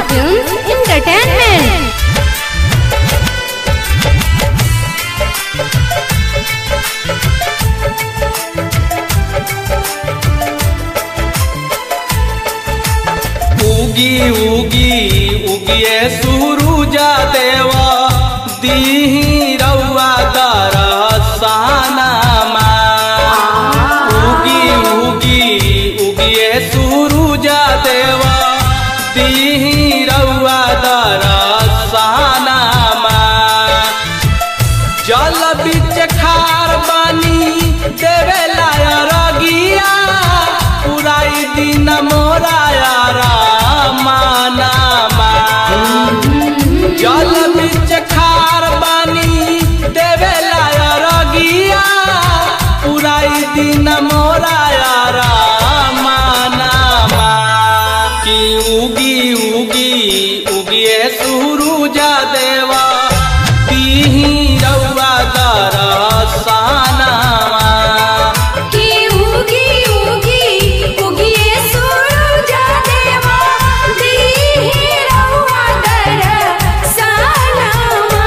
Films Entertainment. उगी उगी उगिए सुरुजा देवा दीही रउआ दरसानामा उगी उगी उगिए सुरुजा देवा दीही रउआ दरसानामा जल बीच खार बानी देवे रगिया पुराई दिन मोरा मानामा जल बीच खार बानी देवे रगिया पुराई दिन मोरा मानामा कि उगी उगी उगिए सुरुजा देवा दीही रउआ दरसानामा कि उगी उगी उगिए सूरजा देवा दीहि रउआ दरसानमा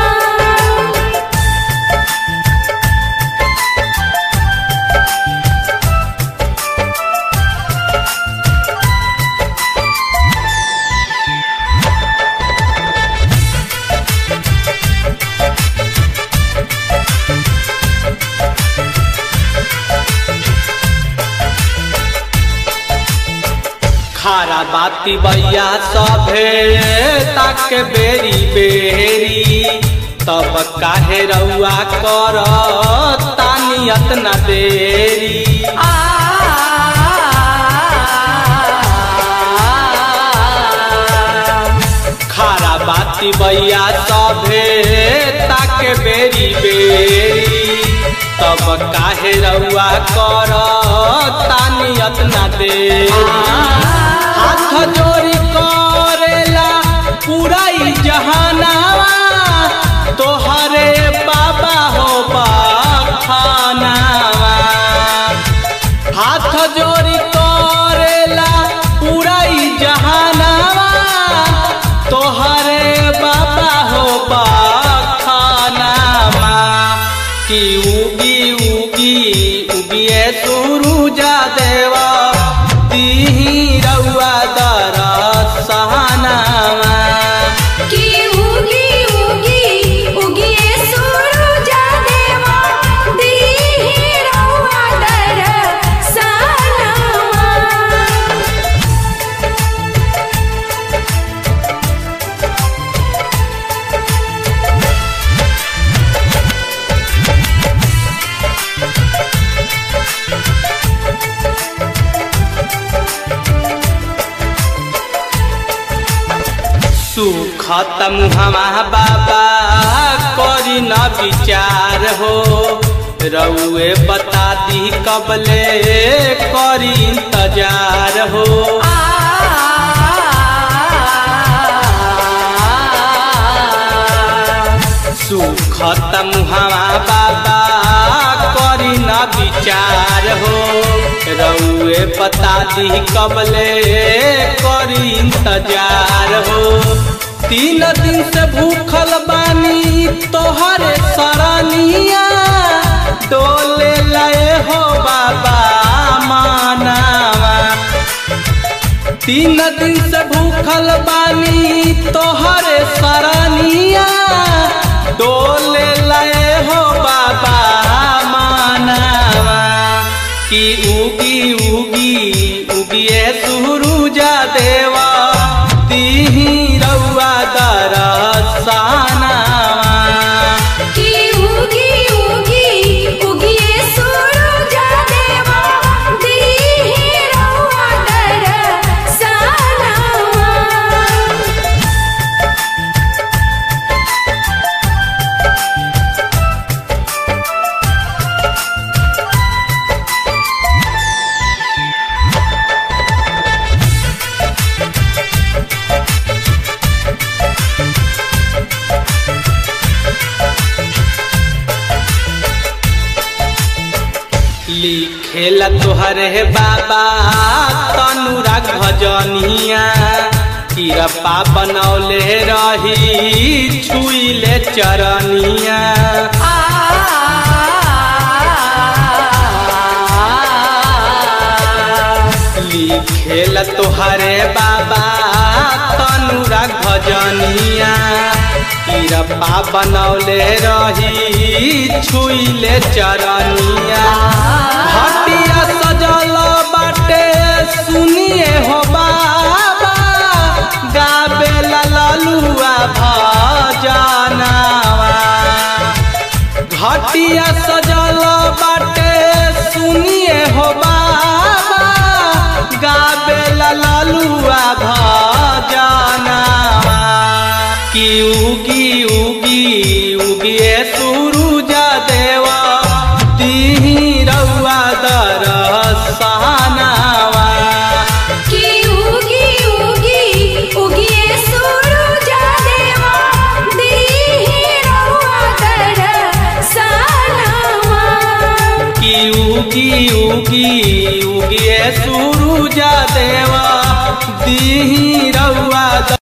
खारा बाती बैया सभे तक बेरी बेरी तब काहे रउआ कर तानियत न देरी खारा बाती बैया सभे तक बेरी बेरी तब काहे रउआ कर तानियत न देरी हाथ जोड़ी करेला पूरा ई जहानावा तोहरे बाबा हो बाखानावा हाथ जोड़ी करेला पूरा ई जहानावा तोहरे बाबा हो बाखानावा कि उगी उगी उगिए सुरुजा देवा दीही रउआ दरसानावा कि उगी उगी उगिए सूरजा देवा दीहि रउआ दरसानमा सुखत मुहमा बाबा करी न विचार हो रउए बता दी कबले करी इंतजार हो सुखत मुहमा बाबा करी न विचार हो रउए बता दी कबले करी इंतजार हो तीन दिन से भूखल बानी तोहरे सरनिया डोले लए हो बाबा मानावा तीन दिन से भूखल बानी तोहरे सरनिया डोले लए हो बाबा मानावा कि उगी उगी उगिए सुरुजा देवा दीही रउआ दरसानावा कि उगी उगी उगिए सूरजा देवा दीहि रउआ दरसानमा लिखेला तोहरे बाबा तनुरा भजनिया किरपा बनौले रही छुइले चरनिया लिखेल तोहरे बाबा तनुरा भजनिया किरपा बनौले रही छुइले चरनिया हटिया सजल बाटे सुनिए हो बाबा गाबे ललुआ भजनावा घटिया सजल बाटे सुनिए हो बाबा गाबे ललुआ भजनावा की उगी उगी उगिए सूरुज देवा तिही रउआ दरसनावा की उगी उगी उगिए सूरज देवा दीहि रहुआ दरसनवा की उगी उगी उगिए सूरुज देवा दीही रउआ